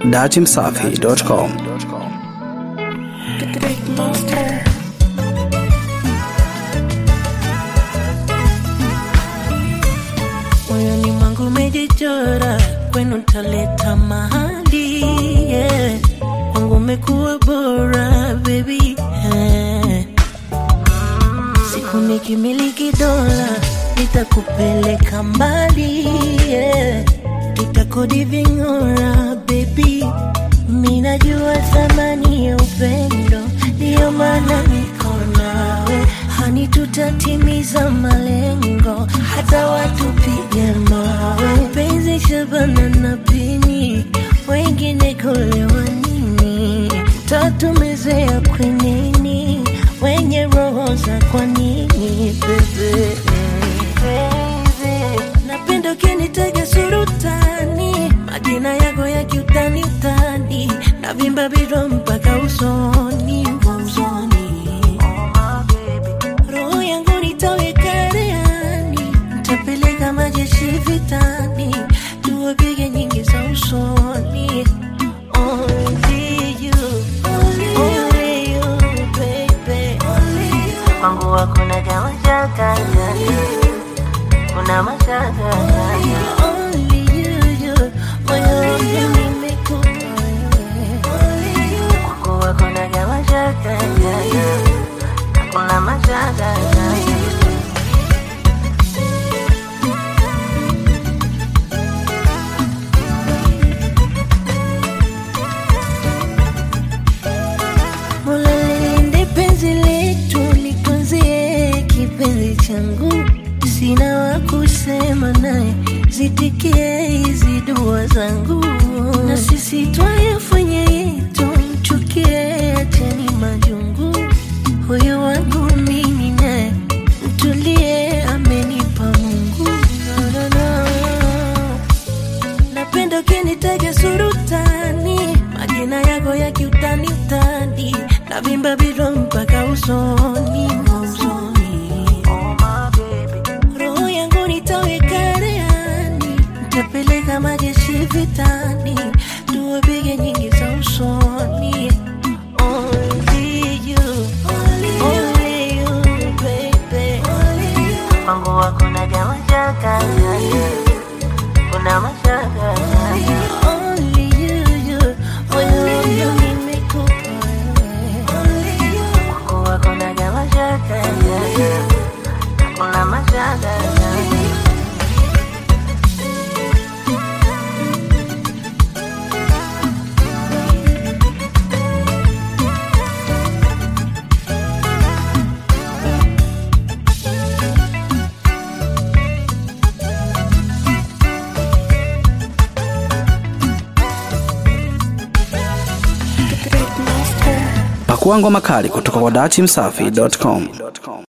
datimsafi.com. moyoni mwangu umejichora, kwenu ntaleta mahali yeah. kwangu umekuwa bora baby yeah. siku nikimiliki dola nitakupeleka mbali yeah. tutakodi ving'ora baby minajua thamani ya upendo ndiyo maana niko nawe hani tutatimiza malengo hata watupige mawe penzi shabana na pini wengine kulewa nini tatumezea kwenini wenye roho za kwa nini bebe napenda ukinitega surutani majina yako ya kiutani utani na vimba biro mpaka usoni usoni roho yangu nitaweka reani nitapeleka majeshi vitani tuwapige nyingi za usoni Only you, only you, baby. kwangu hakuna kama shaka kuna mashaka Only you, you, moyo wangu nimekupa wewe. kwangu hakuna kama shaka kuna mashaka Mola lilinde penzi letu, litunzie kipenzi changu, sina wa kusema naye, zitikie hizi dua zangu, na sisi twayafanya yetu, mchukie, acheni majungu, huyu wangu mimi naye, mtulie, amenipa Mungu no, no, no. Napenda ukinitaja surutani, majina yako ya kiutani utani, na vimba biro mpaka usoni usoni. Roho yangu nitaweka reani, nitapeleka majeshi vitani, tuwapige nyingi za usoni. Only you, only you, baby. kwangu hakuna kama shaka kuna mashaka Only you, you, moyo wangu nimekupa wewe. kwangu hakuna kama shaka kuna mashaka Pakua ngoma kali kutoka kwa datimsafi.com.